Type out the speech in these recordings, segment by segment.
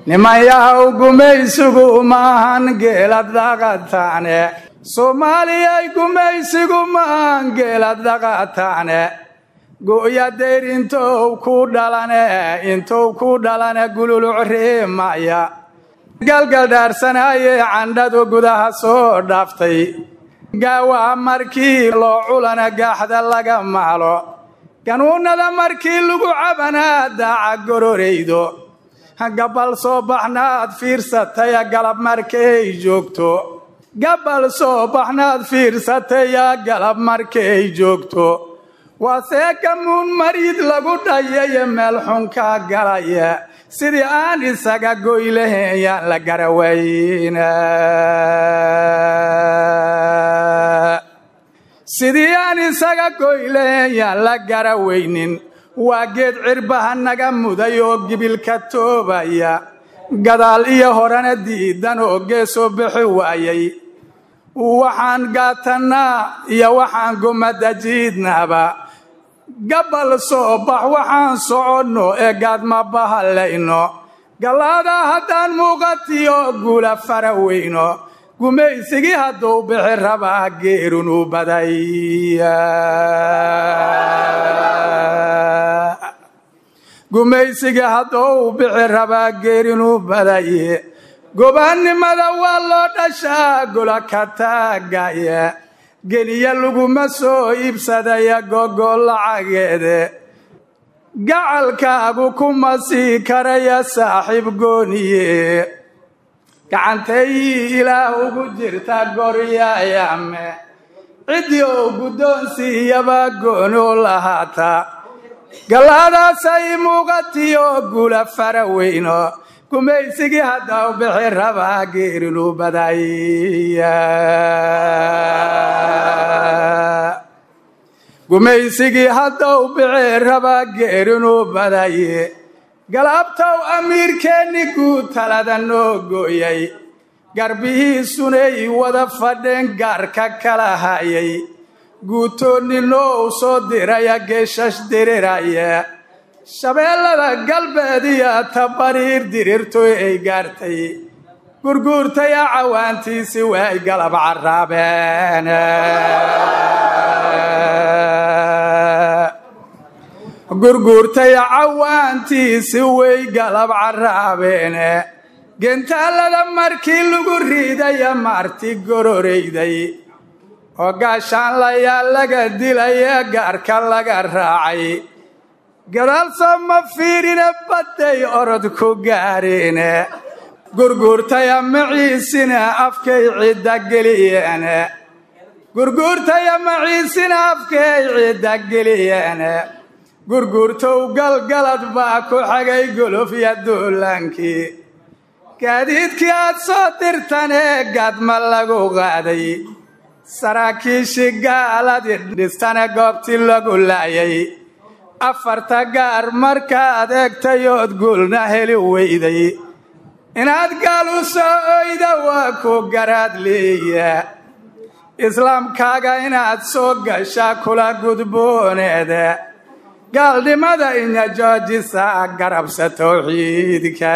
nimanyahaw gumaysigu maahan geelad dhaqataane soomaaliyay gumaysigu maahan geelad dhaqataane go'ya dayr intou ku dhalane intou ku dhalane gululuc reemaya galgaldhaarsanayee candhadu gudaha soo dhaaftay gaawaha markii loo culana gaaxda laga maalo ganuunnada markii lagu cabanaa daaca gororaydo gabbal soo baxnaad fiirsataya galab markay joogto gabbal soo baxnaad fiirsataya galab markay joogto waa seekamuun marid lagu dhayaye meel xunkaa galaya sidii aan isaga goylahayn yaan la garawayna sidii aan isaga goylahayn yaan la garawaynin waa geed cirbaha naga muday oo gibilka toobaya gadaal iyo horena diidan oo geesoo bixi waayay waxaan gaatannaa iyo waxaan gumada jiidnaaba gabbal soo bax waxaan soconno ee gaadma bahallayno gallaadaa haddaan muuqatiyo guula fara weyno gumaysigii hadduu bixi rabaa geerunu badaya gumaysigii hadduu bixi rabaa geerinu badaye gobaannimada waa loo dhashaa gola ka taagaya geniya laguma soo iibsadaya gogo lacageede gacalkaagu kuma sii karaya saaxiib gooniye gacantay ilaah ugu jirta goryayame ciddii oo guddoonsiiyaba gooni u lahaata gallaadaasay muuqatiyo guula fara weyno gumaysigii hadda u bixi rabaa geerinu badaya gumaysigii hadda u bixi rabaa geerinu badaye galabtow amiirkeenni guud talada noo gooyay garbihiisunay wada fadheen gaarka kala hayay guutoonninoo soo diraya geeshash diriraya shabeellada galbeed iyo tabariir dirirtoy ay gaartay gurguurtaya cawaantiisi way galab carraabeen gurguurtaya cawaantiisi way galab carraabeene gentaallada markii lagu riidaya maarti gororayday oo gaashaanlayaa laga dilaya gaarka laga raacay gadaalsoo ma fiirine badday orod ku gaadheene gurguurtaya maciisina afkay cidda geliyeene gurguurtaya maciisina afkay cidda geliyeene gurguurtow galgalad baa ku xagay golofya duulaankii gaadiidkii aad soo dirtanee gaadma lagu qaaday saraakiishii gaaladii dhistane goobtii lagu laayay afarta gaar markaad eegtay ood guulna heli weyday inaad gaal u soo oyda waa ku garaad leeya islaamkaaga inaad soo gashaa kula gudbooneeda gaalnimada inya joojisa garabsa towxiidka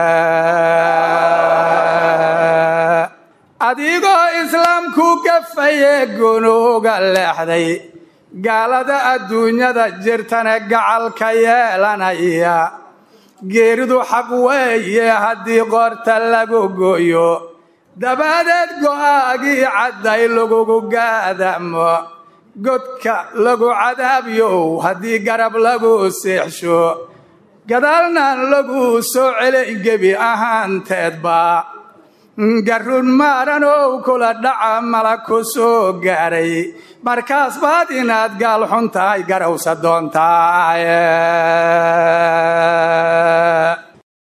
adigoo islaamku gafaye gunuuga leexday gaalada adduunyada jirtana gacalka yeelanaya geeridu xaq weeye haddii qoorta lagu gooyo dabadeed go'aagii cadday lagugu gaadamo godka lagu cadaabyow haddii garab lagu seexsho gadaalnan lagu soo celay gebi ahaanteedba garun maaranow kula dhaca mala ku soo gaaray markaas baad inaad gaal xun tahay garawsa doontaa